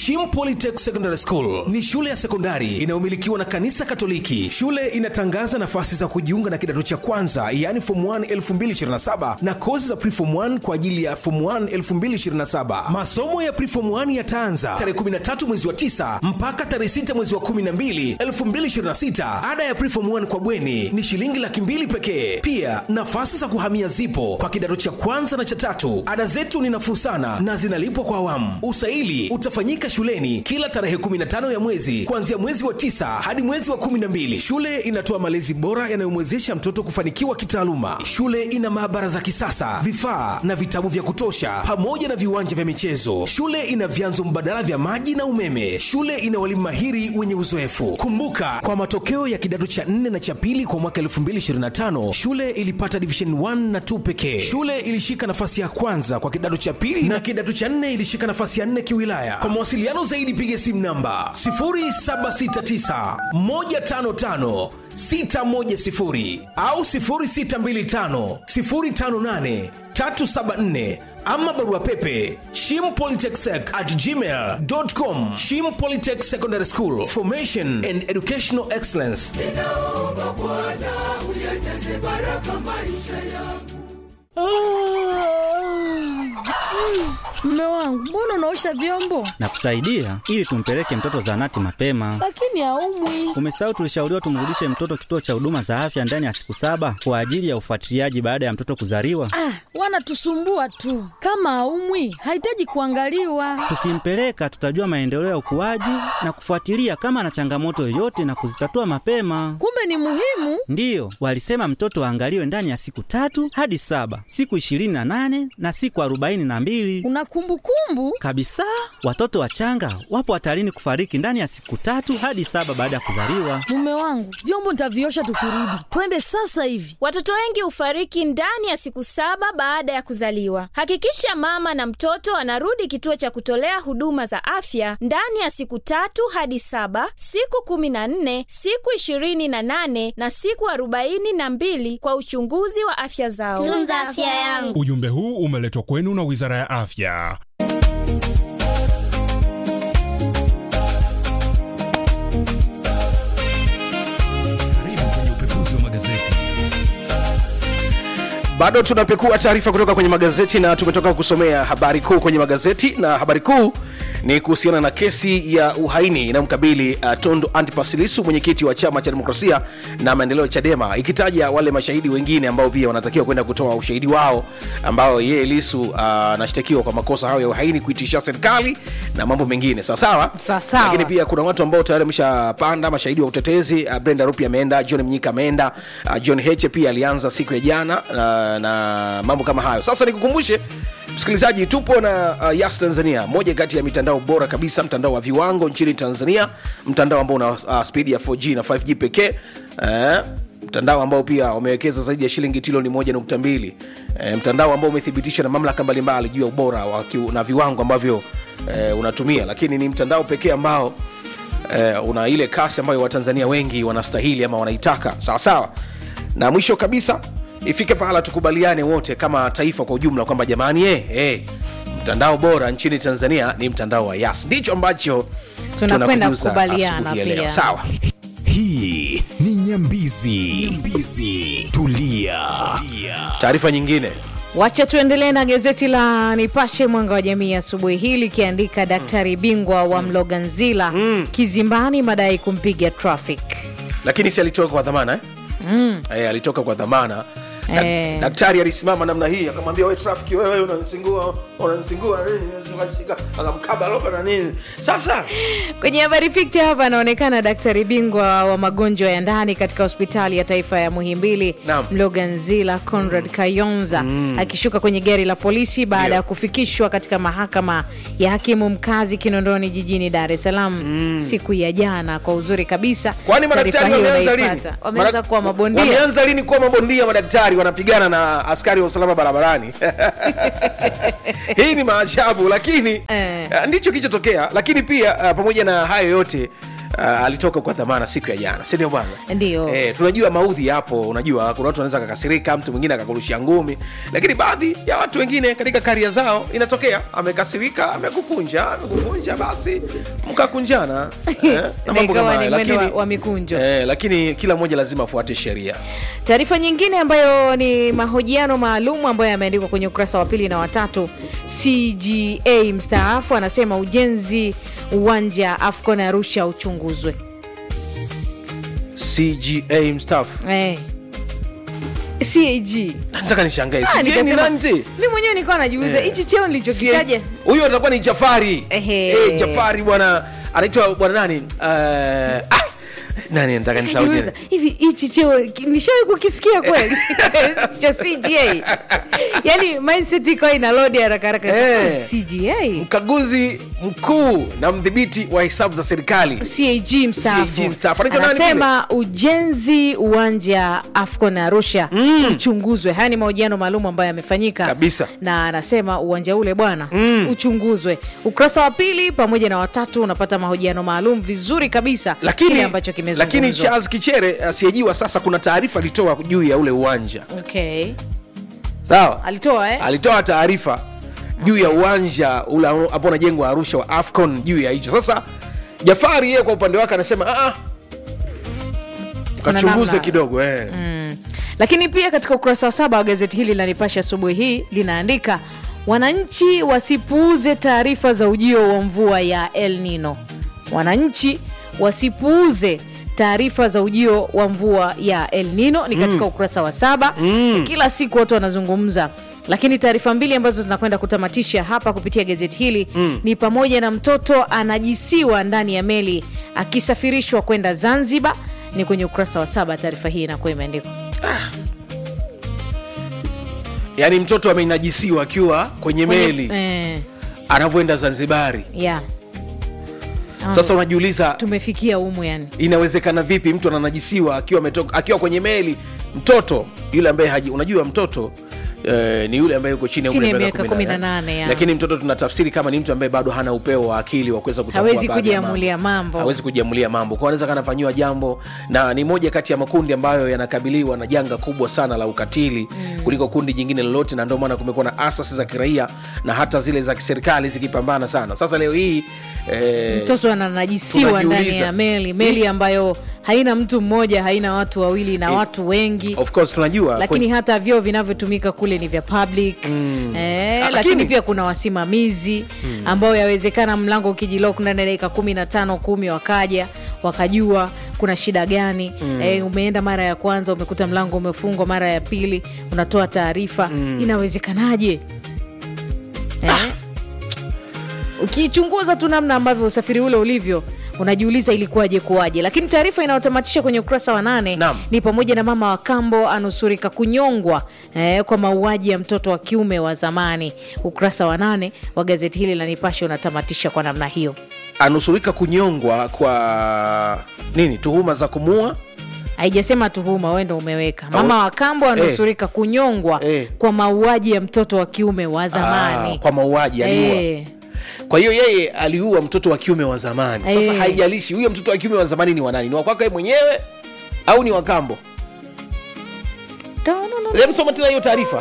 Shim Polytech Secondary School ni shule ya sekondari inayomilikiwa na kanisa Katoliki. Shule inatangaza nafasi za kujiunga na kidato cha kwanza, yaani form 1 2027 na kozi za preform 1 kwa ajili ya form 1 2027. Masomo ya preform 1 yataanza tarehe 13 mwezi wa 9 mpaka tarehe 6 mwezi wa 12 2026. Ada ya preform 1 kwa bweni ni shilingi laki mbili pekee. Pia nafasi za kuhamia zipo kwa kidato cha kwanza na cha tatu. Ada zetu ni nafuu sana na zinalipwa kwa awamu. Usaili utafanyika shuleni kila tarehe 15 ya mwezi kuanzia mwezi wa tisa hadi mwezi wa 12. Shule inatoa malezi bora yanayomwezesha mtoto kufanikiwa kitaaluma. Shule ina maabara za kisasa, vifaa na vitabu vya kutosha, pamoja na viwanja vya michezo. Shule ina vyanzo mbadala vya maji na umeme. Shule ina walimu mahiri wenye uzoefu. Kumbuka, kwa matokeo ya kidato cha 4 na cha pili kwa mwaka 2025 shule ilipata division 1 na 2 pekee. Shule ilishika nafasi ya kwanza kwa kidato cha pili na kidato cha 4 ilishika nafasi ya 4 kiwilaya. Kwa mawasiliano zaidi piga simu namba 0769 155 610 au 0625 058 374 ama barua pepe shimpolytechsec at gmail.com shim polytech secondary school formation and educational excellence ninaomba Bwana uyajaze baraka maisha yangu. Mme wangu, mbona unaosha vyombo na kusaidia ili tumpeleke mtoto zahanati mapema. lakini haumwi? Umesahau tulishauriwa tumrudishe mtoto kituo cha huduma za afya ndani ya siku saba kwa ajili ya ufuatiliaji baada ya mtoto kuzaliwa. Ah, wanatusumbua tu. Kama haumwi, hahitaji kuangaliwa. Tukimpeleka tutajua maendeleo ya ukuaji na kufuatilia kama ana changamoto yoyote na kuzitatua mapema. Kumbe ni muhimu. Ndiyo, walisema mtoto aangaliwe ndani ya siku tatu hadi saba, siku ishirini na nane na siku arobaini na mbili Una kumbukumbu? kabisa. Watoto wachanga wapo hatarini kufariki ndani ya siku tatu hadi saba baada ya kuzaliwa. Mume wangu, vyombo nitaviosha tukirudi. Twende sasa hivi. Watoto wengi hufariki ndani ya siku saba baada ya kuzaliwa. Hakikisha mama na mtoto anarudi kituo cha kutolea huduma za afya ndani ya siku tatu hadi saba, siku kumi na nne, siku ishirini na nane na siku arobaini na mbili kwa uchunguzi wa afya zao. tunza afya yangu Ujumbe huu umeletwa kwenu na Wizara ya Afya. Karibu kwenye upekuzi wa magazeti. bado tunapekua taarifa kutoka kwenye magazeti na tumetoka kusomea habari kuu kwenye magazeti na habari kuu ni kuhusiana na kesi ya uhaini inayomkabili uh, tondo antipas lisu mwenyekiti wa chama cha demokrasia na maendeleo chadema ikitaja wale mashahidi wengine ambao pia wanatakiwa kwenda kutoa ushahidi wao ambao yeye lisu uh, anashtakiwa kwa makosa hayo ya uhaini kuitisha serikali na mambo mengine sawasawa Sawasawa. lakini pia kuna watu ambao tayari wameshapanda mashahidi wa utetezi uh, brenda rupi ameenda john mnyika ameenda uh, john heche pia alianza siku ya jana uh, na mambo kama hayo sasa nikukumbushe msikilizaji tupo na uh, yas tanzania moja kati ya mitandao bora kabisa mtandao wa viwango nchini tanzania mtandao ambao una uh, spidi ya 4g na 5g pekee uh, mtandao ambao pia wamewekeza zaidi ya shilingi trilioni moja nukta mbili e, mtandao ambao umethibitisha na mamlaka mbalimbali juu ya ubora wa kiu- na viwango ambavyo e, unatumia lakini ni mtandao pekee ambao e, una ile kasi ambayo watanzania wengi wanastahili ama wanaitaka sawa sawa na mwisho kabisa ifike pahala tukubaliane wote kama taifa kwa ujumla kwamba jamani eh, eh, mtandao bora nchini tanzania ni mtandao wa yas ndicho ambacho Tunakwenda tunakujuza kukubaliana asubuhi ya leo. pia. sawa Hii ni Nyambizi. Nyambizi. Tulia. taarifa nyingine Wacha tuendelee na gazeti la Nipashe Mwanga wa Jamii asubuhi hii likiandika daktari bingwa wa Mloganzila kizimbani madai kumpiga traffic. lakini si alitoka kwa dhamana eh? mm. e, alitoka kwa dhamana Dak- Eh. daktari alisimama namna hii akamwambia we trafiki wewe unanisingua unanisingua nini Akashika, akamkaba lopa na nini sasa Kwenye habari picha hapa anaonekana daktari bingwa wa magonjwa ya ndani katika hospitali ya taifa ya Muhimbili Naam. Mloganzila Conrad Kayonza akishuka kwenye gari la polisi baada Ndio. ya kufikishwa katika mahakama ya hakimu mkazi Kinondoni jijini Dar es Salaam siku ya jana kwa uzuri kabisa. kwani madaktari Taarifa hiyo wameanza lini unaipata. Wameanza Mara- kuwa mabondia. wameanza lini kuwa mabondia madaktari wanapigana na askari wa usalama barabarani hii ni maajabu lakini Eh. uh, ndicho kilichotokea lakini pia uh, pamoja na hayo yote uh, alitoka kwa dhamana siku ya jana si ndio bwana Ndio. eh, tunajua maudhi yapo unajua kuna watu wanaweza kakasirika mtu mwingine akakurushia ngumi lakini baadhi ya watu wengine katika karia zao inatokea amekasirika amekukunja amekukunja basi mkakunjana eh, na mambo kama ikawa hayo. ni mwendo wa, Lakini- wa mikunjo eh, lakini kila mmoja lazima afuate sheria taarifa nyingine ambayo ni mahojiano maalum ambayo yameandikwa kwenye ukurasa wa pili na watatu cga mstaafu anasema ujenzi uwanja afcon arusha uchunguzwe cga mstaafu eh. cag nataka nishangae Ah, CGA ni nikasema- nani ti? mi mwenyewe nilikuwa najiuliza hichi cheo nilichokitaja huyo atakuwa ni jafari Ehe. Eh, jafari bwana anaitwa bwana nani uh, ah, nani nataka nisahau Najiuliza, jina. hivi hichi cheo ki- nishawahi kukisikia kweli cha cga yani mindset ikawa ina load haraka haraka Eh. cga mkaguzi mkuu na mdhibiti wa hesabu za serikali cag mstaafu CAG mstaafu. Anaitwa nani anasema ujenzi uwanja afcon arusha mm. uchunguzwe haya ni mahojiano maalum ambayo yamefanyika Kabisa. na anasema uwanja ule bwana mm. uchunguzwe ukurasa wa pili pamoja na watatu unapata mahojiano maalum vizuri kabisa kile lakini ambacho lakini kimezungumzwa charles kichere asiyejiwa sasa kuna taarifa alitoa juu ya ule uwanja okay. sawa alitoa eh? alitoa taarifa juu ya uwanja ule ambao unajengwa arusha wa afcon juu ya hicho sasa jafari yeye kwa upande wake anasema "Ah, ah, kachunguze namna." kidogo eh. lakini pia katika ukurasa wa saba wa gazeti hili la nipashe asubuhi hii linaandika wananchi wasipuuze taarifa za ujio wa mvua ya el nino wananchi wasipuuze taarifa za ujio wa mvua ya el nino ni katika ukurasa wa saba mm. kila siku watu wanazungumza lakini taarifa mbili ambazo zinakwenda kutamatisha hapa kupitia gazeti hili mm. ni pamoja na mtoto anajisiwa ndani ya meli akisafirishwa kwenda zanzibar ni kwenye ukurasa wa saba taarifa hii inakuwa imeandikwa yaani mtoto amenajisiwa akiwa kwenye meli eh, anavyoenda zanzibari yeah. sasa unajiuliza tumefikia umu yani inawezekana vipi mtu ananajisiwa akiwa ametoka akiwa kwenye meli mtoto yule ambaye haji unajua mtoto Eh, ni yule ambaye yuko chini ya Chini umri ya wa miaka miaka 18, 18, ya. lakini mtoto tunatafsiri kama ni mtu ambaye bado hana upeo wa akili wa kuweza kutambua Hawezi baadhi ya kujiamulia mambo. hawezi kujiamulia mambo kwa anaweza kana fanyiwa jambo na ni moja kati ya makundi ambayo yanakabiliwa na janga kubwa sana la ukatili mm. kuliko kundi jingine lolote na ndio maana kumekuwa na asasi za kiraia na hata zile za kiserikali zikipambana sana sasa leo hii eh, mtoto ananajisiwa ndani tunajiuliza. ya meli meli ambayo haina mtu mmoja haina watu wawili na Eh, watu wengi of course tunajua lakini hata vyoo vinavyotumika kule ni vya public mm. eh, Ah, lakini, lakini- pia kuna wasimamizi mm. ambao yawezekana mlango ukijilok ndani ya dakika kumi na tano kumi wakaja wakajua kuna shida gani mm. eh, umeenda mara ya kwanza umekuta mlango umefungwa mara ya pili unatoa taarifa mm. inawezekanaje eh? ukichunguza tu namna ambavyo usafiri ule ulivyo unajiuliza ilikuwaje kuwaje lakini taarifa inayotamatisha kwenye ukurasa wa nane Naam. ni pamoja na mama wa kambo anusurika kunyongwa eh, kwa mauaji ya mtoto wa kiume wa zamani ukurasa wa nane wa gazeti hili la nipashe unatamatisha kwa namna hiyo anusurika kunyongwa kwa nini tuhuma za kumua haijasema tuhuma wendo umeweka mama wa kambo anusurika kunyongwa Eh. kwa mauaji ya mtoto wa kiume wa zamani ah, kwa mauaji aliua Eh, kwa hiyo yeye aliua mtoto wa kiume wa zamani sasa Eh. haijalishi huyo mtoto wa kiume wa zamani ni wanani ni wakwaka yeye mwenyewe au ni wakambo msoma tena hiyo taarifa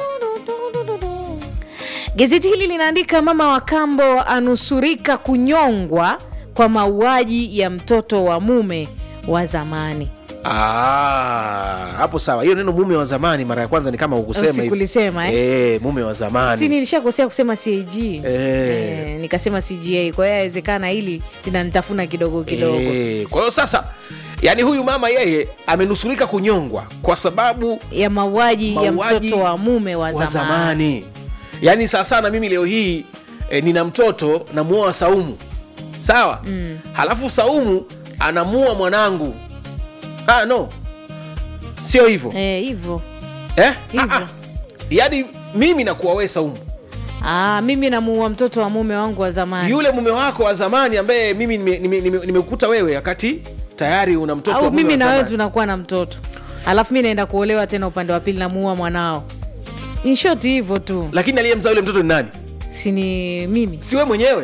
Gazeti hili linaandika mama wa kambo anusurika kunyongwa kwa mauaji ya mtoto wa mume wa zamani. Ah, hapo sawa hiyo neno mume wa zamani mara ya kwanza ni kama ukusema hivi. Sikulisema, eh? Eh, mume wa Si zamani nilishakosea kusema CAG Eh. eh, nikasema CGA. Kwa hiyo yawezekana hili linanitafuna kidogo kidogo. Eh, kwa hiyo sasa yani huyu mama yeye amenusurika kunyongwa kwa sababu ya mauaji ya Mauaji mtoto wa mume wa wa zamani. zamani yaani saa sana mimi leo hii e, nina mtoto namuoa saumu sawa mm. halafu saumu anamua mwanangu ah, no sio hivyo Eh, hivyo eh? hivyo. Ah, ah. yaani mimi nakuwa we saumu Ah, mimi namuua mtoto wa mume wangu wa zamani. yule mume wako wa zamani ambaye mimi nimekukuta nime, nime, nimekukuta wewe wakati tayari una mtoto wa au mume mimi wa na wewe zamani. tunakuwa na mtoto alafu mi naenda kuolewa tena upande wa pili namuua mwanao In short hivyo tu lakini aliyemzaa yule mtoto ni nani si ni mimi si we mwenyewe Eh.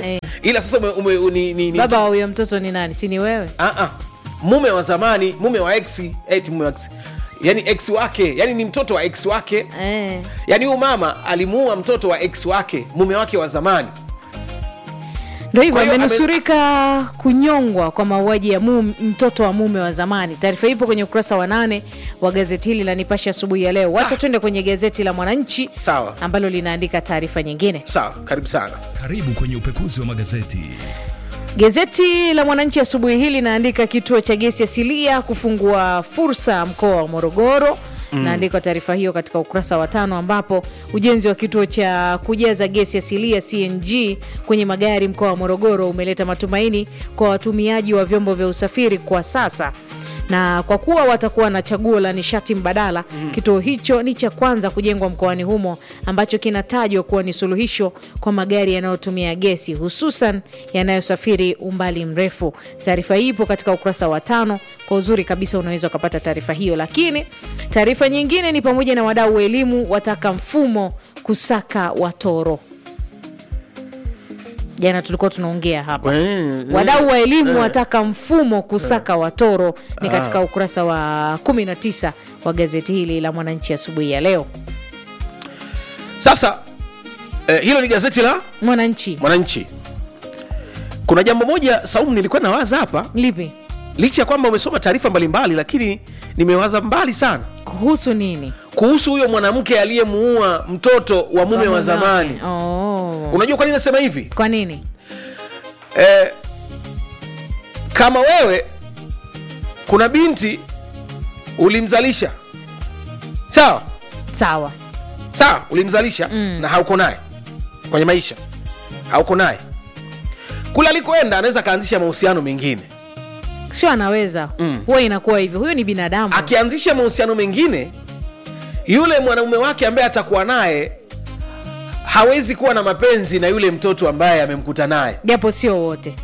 ila sasa ume, ume, ni, ni, ni, baba wa huyo mtoto ni nani si ni wewe Ah, ah. mume wa zamani mume wa ex eti mume wa ex yani ex wake yani ni mtoto wa ex wake eh. yani huyu mama alimuua mtoto wa ex wake mume wake wa zamani ndo hivyo Kwa hiyo ame- amenusurika kunyongwa kwa mauaji ya mum, mtoto wa mume wa zamani taarifa ipo kwenye ukurasa wa nane wa gazeti hili la nipashe asubuhi ya leo wacha twende kwenye gazeti la mwananchi Sawa. ambalo linaandika taarifa nyingine sawa karibu sana Karibu kwenye upekuzi wa magazeti. Gazeti la Mwananchi asubuhi hii linaandika kituo cha gesi asilia kufungua fursa mkoa wa Morogoro. Mm. Naandikwa taarifa hiyo katika ukurasa wa tano ambapo ujenzi wa kituo cha kujaza gesi asilia CNG kwenye magari mkoa wa Morogoro umeleta matumaini kwa watumiaji wa vyombo vya usafiri kwa sasa na kwa kuwa watakuwa na chaguo la nishati mbadala mm. kituo hicho ni cha kwanza kujengwa mkoani humo ambacho kinatajwa kuwa ni suluhisho kwa magari yanayotumia gesi hususan yanayosafiri umbali mrefu taarifa hii ipo katika ukurasa wa tano kwa uzuri kabisa unaweza ukapata taarifa hiyo lakini taarifa nyingine ni pamoja na wadau wa elimu wataka mfumo kusaka watoro jana tulikuwa tunaongea hapa wadau wa elimu wataka mfumo kusaka watoro ni katika ukurasa wa 19 wa gazeti hili la mwananchi asubuhi ya leo sasa eh, hilo ni gazeti la mwananchi mwananchi kuna jambo moja saumu nilikuwa nawaza hapa lipi licha ya kwamba umesoma taarifa mbalimbali lakini nimewaza mbali sana kuhusu nini kuhusu huyo mwanamke aliyemuua mtoto wa mume wa zamani oh. unajua kwa nini nasema hivi kwa nini eh, kama wewe kuna binti ulimzalisha sawa sawa sawa ulimzalisha mm. na hauko naye kwenye maisha hauko naye kule alikoenda anaweza akaanzisha mahusiano mengine sio anaweza huwa inakuwa hivyo huyo ni binadamu akianzisha mahusiano mengine yule mwanaume wake ambaye atakuwa naye hawezi kuwa na mapenzi na yule mtoto ambaye amemkuta naye japo sio wote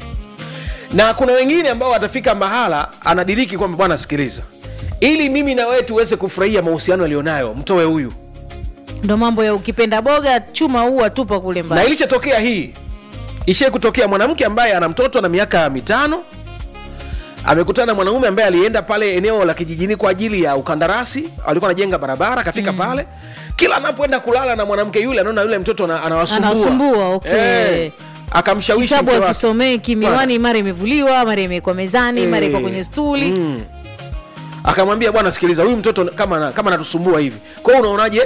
na kuna wengine ambao watafika mahala anadiriki kwamba bwana sikiliza ili mimi na wewe tuweze kufurahia mahusiano alionayo mtoe huyu ndo mambo ya ukipenda boga chuma huwa tupa kule na mbali ilishatokea hii ishie kutokea mwanamke ambaye ana mtoto na miaka mitano amekutana na mwanaume ambaye alienda pale eneo la kijijini kwa ajili ya ukandarasi alikuwa anajenga barabara akafika mm. pale kila anapoenda kulala na mwanamke yule anaona yule mtoto ana- anawasumbua Anawasumbua, okay. Eh, akamshawishi kitabu mke wake. akisomeki miwani mara imevuliwa mara imewekwa mezani mara iko Eh, kwenye stuli mm. akamwambia bwana sikiliza huyu mtoto kama ana- kama anatusumbua hivi kwa hiyo unaonaje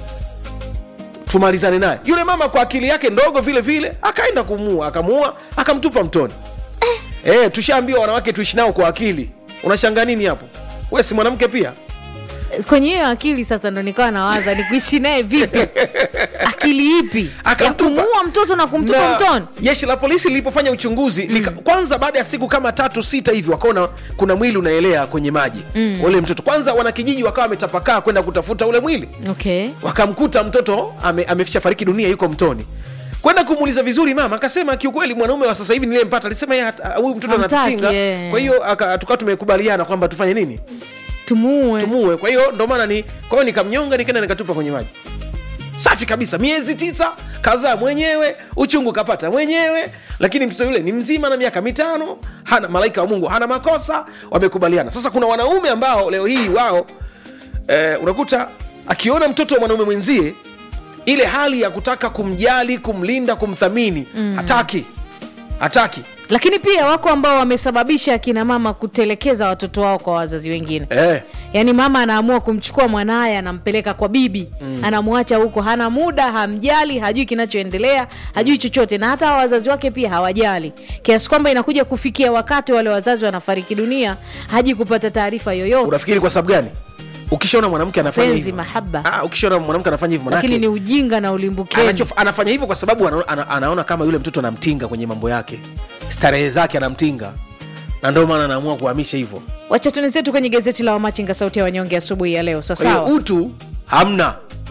tumalizane naye yule mama kwa akili yake ndogo vile vile akaenda kumuua akamuua akamtupa mtoni eh. Eh, tushaambiwa wanawake tuishi nao kwa akili unashanga nini hapo we si mwanamke pia kwenye hiyo akili sasa ndo nikawa nawaza ni kuishi naye vipi akili ipi ya Akamtupa. kumuua mtoto na kumtupa Na mtoni jeshi la polisi lilipofanya uchunguzi lika, kwanza baada ya siku kama tatu sita hivi wakaona kuna mwili unaelea kwenye maji mm. ule mtoto kwanza wanakijiji wakawa wametapakaa kwenda kutafuta ule mwili okay wakamkuta mtoto ame, amefisha fariki dunia yuko mtoni kwenda kumuuliza vizuri mama akasema kiukweli mwanaume wa sasa hivi niliyempata alisema yeye hata- huyu mtoto Hamtaki, anatutinga eh. kwa hiyo aka- tukawa tumekubaliana kwamba tufanye nini tumuue tumuue kwa hiyo ndo maana ni kwa hiyo nikamnyonga nikaenda nikatupa kwenye maji safi kabisa miezi tisa kazaa mwenyewe uchungu kapata mwenyewe lakini mtoto yule ni mzima na miaka mitano hana malaika wa mungu hana makosa wamekubaliana sasa kuna wanaume ambao leo hii wao eh, unakuta akiona mtoto wa mwanaume mwenzie ile hali ya kutaka kumjali kumlinda kumthamini mm. hataki hataki lakini pia wako ambao wamesababisha akina mama kutelekeza watoto wao kwa wazazi wengine eh. yaani mama anaamua kumchukua mwanaye anampeleka kwa bibi mm. anamwacha huko hana muda hamjali hajui kinachoendelea hajui chochote na hata hawa wazazi wake pia hawajali kiasi kwamba inakuja kufikia wakati wale wazazi wanafariki dunia haji kupata taarifa yoyote unafikiri kwa sababu gani ukishaona mwanamke anafanya penzi hivyo mahaba Ah, ukishaona mwanamke anafanya hivyo lakini ni manake ujinga na ulimbukeni anachof- anafanya hivyo kwa sababu ana, ana, anaona kama yule mtoto anamtinga kwenye mambo yake starehe zake anamtinga na ndio maana anaamua kuhamisha hivyo wacha tuende zetu kwenye gazeti la wamachinga sauti ya wanyonge asubuhi ya leo kwa hiyo sawasawa utu hamna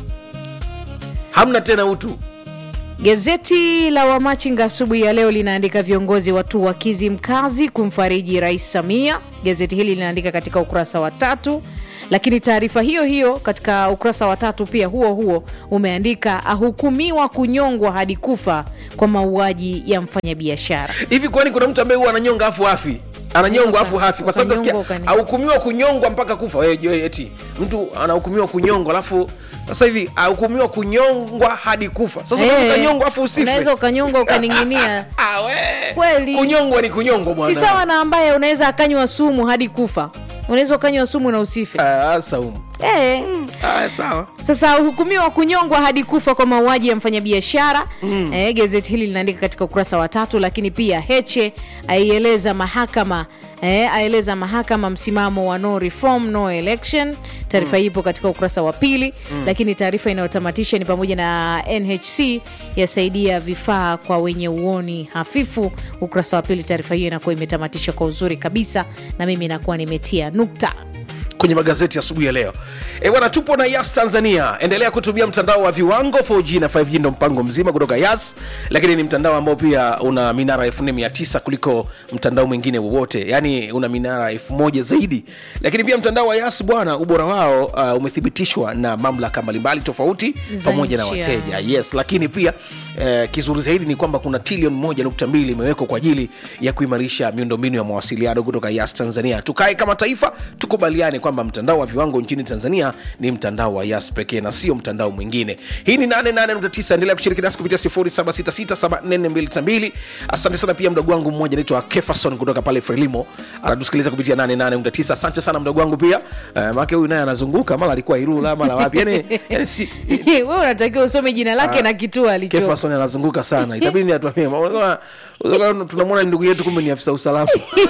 hamna tena utu Gazeti la Wamachinga asubuhi ya leo linaandika viongozi watu wa Kizimkazi kumfariji Rais Samia. Gazeti hili linaandika katika ukurasa wa tatu. lakini taarifa hiyo hiyo katika ukurasa wa tatu pia huo huo umeandika ahukumiwa kunyongwa hadi kufa kwa mauaji ya mfanyabiashara hivi kwani kuna mtu ambaye huwa ananyonga afu hafi ananyongwa afu hafi kwa sababu nasikia Ukanyongwa, ukani- ahukumiwa kunyongwa mpaka kufa Wewe, je, eti mtu anahukumiwa kunyongwa alafu sasa hivi ahukumiwa kunyongwa hadi kufa sasa Eh, unaweza ukanyongwa afu usife unaweza ukanyongwa ukaning'inia Ah, we. Kweli. kunyongwa ni kunyongwa si bwana sawa na ambaye unaweza akanywa sumu hadi kufa unaweza ukanywa sumu na usife Ah, saumu Eh, Ah, sawa sasa hukumiwa kunyongwa hadi kufa kwa mauaji ya mfanyabiashara mm. eh, gazeti hili linaandika katika ukurasa wa tatu lakini pia heche aieleza mahakama eh, aeleza mahakama msimamo wa no reform no election taarifa hii ipo katika ukurasa wa pili mm. lakini taarifa inayotamatisha ni pamoja na nhc yasaidia vifaa kwa wenye uoni hafifu ukurasa wa pili taarifa hiyo inakuwa imetamatisha kwa uzuri kabisa na mimi nakuwa nimetia nukta kwenye magazeti asubuhi ya leo e bwana tupo na yas tanzania endelea kutumia mtandao wa viwango 4g na 5g ndo mpango mzima kutoka yas lakini ni mtandao ambao pia una minara 4900 kuliko mtandao mwingine wowote yaani una minara 1000 zaidi lakini pia mtandao wa yas bwana ubora wao uh, umethibitishwa na mamlaka mbalimbali tofauti Za pamoja na nchi, wateja yes lakini pia eh, kizuri zaidi ni kwamba kuna trilioni moja nukta mbili imewekwa kwa ajili ya kuimarisha miundombinu ya mawasiliano kutoka yas tanzania tukae kama taifa tukubaliane kwamba mtandao wa viwango nchini tanzania ni mtandao wa yas pekee na sio mtandao mwingine hii ni 88.9 endelea kushiriki nasi kupitia 0766744292 asante sana pia mdogo wangu mmoja anaitwa kefason kutoka pale frelimo anatusikiliza kupitia 88.9 asante sana mdogo wangu pia uh, make huyu naye anazunguka mara alikuwa irula mara wapi yani, yani si, wewe unatakiwa usome jina lake na kituo alicho Kefason anazunguka sana itabidi ni atuambie Unajua- unajua tunamwona ndugu yetu kumbe ni afisa usalama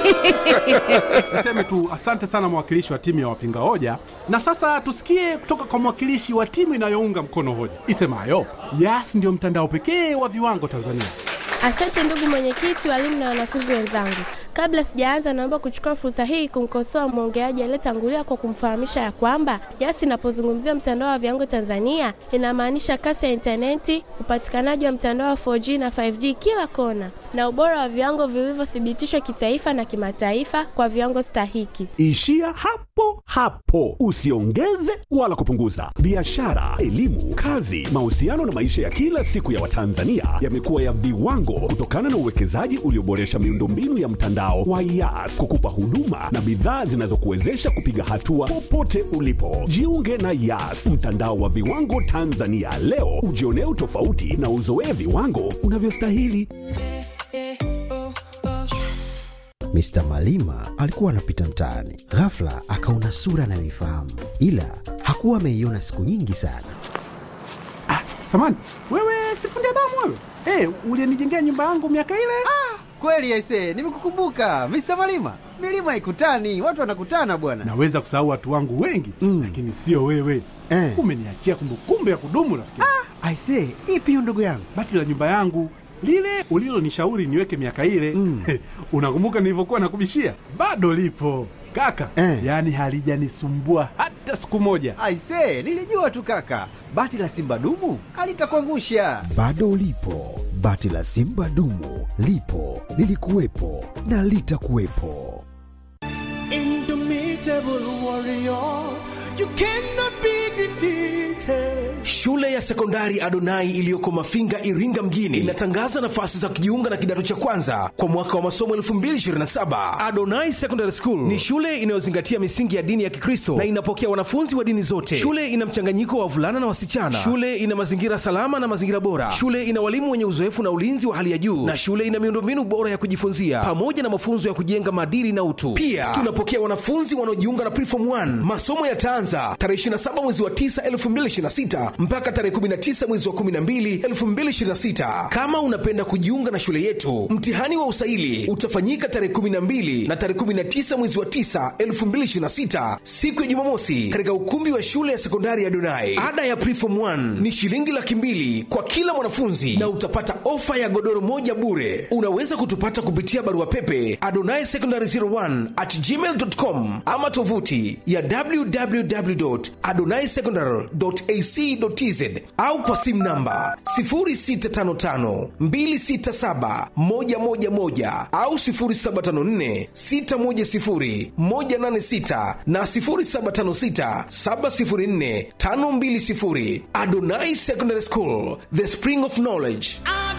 niseme tu asante sana mwakilishi wa timu ya wapinga hoja na sasa tusikie kutoka kwa mwakilishi wa timu inayounga mkono hoja isemayo yas ndio mtandao pekee wa viwango tanzania Asante ndugu mwenyekiti, walimu na wanafunzi wenzangu. Kabla sijaanza, naomba kuchukua fursa hii kumkosoa mwongeaji aliyetangulia kwa kumfahamisha ya kwamba YAS inapozungumzia mtandao wa viwango Tanzania inamaanisha kasi ya intaneti, upatikanaji wa mtandao wa 4G na 5G kila kona, na ubora wa viwango vilivyothibitishwa kitaifa na kimataifa kwa viwango stahiki. Ishia hapo hapo, usiongeze wala kupunguza. Biashara, elimu, kazi, mahusiano na maisha ya kila siku ya Watanzania yamekuwa ya viwango kutokana na uwekezaji ulioboresha miundombinu ya mtandao wa YAS kukupa huduma na bidhaa zinazokuwezesha kupiga hatua popote ulipo. Jiunge na YAS, mtandao wa viwango Tanzania leo, ujionee utofauti na uzoee viwango unavyostahili. Mr. Malima alikuwa anapita mtaani, ghafla akaona sura anayoifahamu, ila hakuwa ameiona siku nyingi sana. samani wewe sifundi damu wewe hey, ulienijengea nyumba yangu miaka ile Kweli aise, nimekukumbuka Mr. Malima. Milima haikutani, watu wanakutana bwana. naweza kusahau watu wangu wengi mm. lakini sio wewe Eh. umeniachia kumbukumbu ya kudumu rafiki Aise, ipi hiyo ndugu yangu? bati la nyumba yangu lile ulilonishauri niweke miaka ile mm. unakumbuka nilivyokuwa nakubishia bado lipo kaka Eh. yaani halijanisumbua hata siku moja Aise, nilijua tu kaka, bati la simba dumu alitakuangusha. Bado ulipo, bati la Simba dumu lipo, lilikuwepo na litakuwepo. Indomitable warrior, you cannot be defeated. Shule ya sekondari Adonai iliyoko Mafinga, Iringa mjini inatangaza nafasi za kujiunga na kidato cha kwanza kwa mwaka wa masomo 2027. Adonai Secondary School ni shule inayozingatia misingi ya dini ya Kikristo na inapokea wanafunzi wa dini zote. Shule ina mchanganyiko wa wavulana na wasichana. Shule ina mazingira salama na mazingira bora. Shule ina walimu wenye uzoefu na ulinzi wa hali ya juu, na shule ina miundombinu bora ya kujifunzia pamoja na mafunzo ya kujenga maadili na utu. Pia tunapokea wanafunzi wanaojiunga na Preform 1. Masomo yataanza tarehe 27 mwezi wa 9 2026 mpaka tarehe 19 mwezi wa 12 2026. Kama unapenda kujiunga na shule yetu, mtihani wa usaili utafanyika tarehe 12 na tarehe 19 mwezi wa 9 2026, siku ya Jumamosi, katika ukumbi wa shule ya sekondari ya Donai. Ada ya Preform 1 ni shilingi laki mbili kwa kila mwanafunzi na utapata ofa ya godoro moja bure. Unaweza kutupata kupitia barua pepe adonai secondary 01 at gmail.com ama tovuti ya www.adonaisecondary.ac.tz au kwa simu namba 0655267111 au 0754610186 na 0756704520. Adonai Secondary School, the spring of knowledge.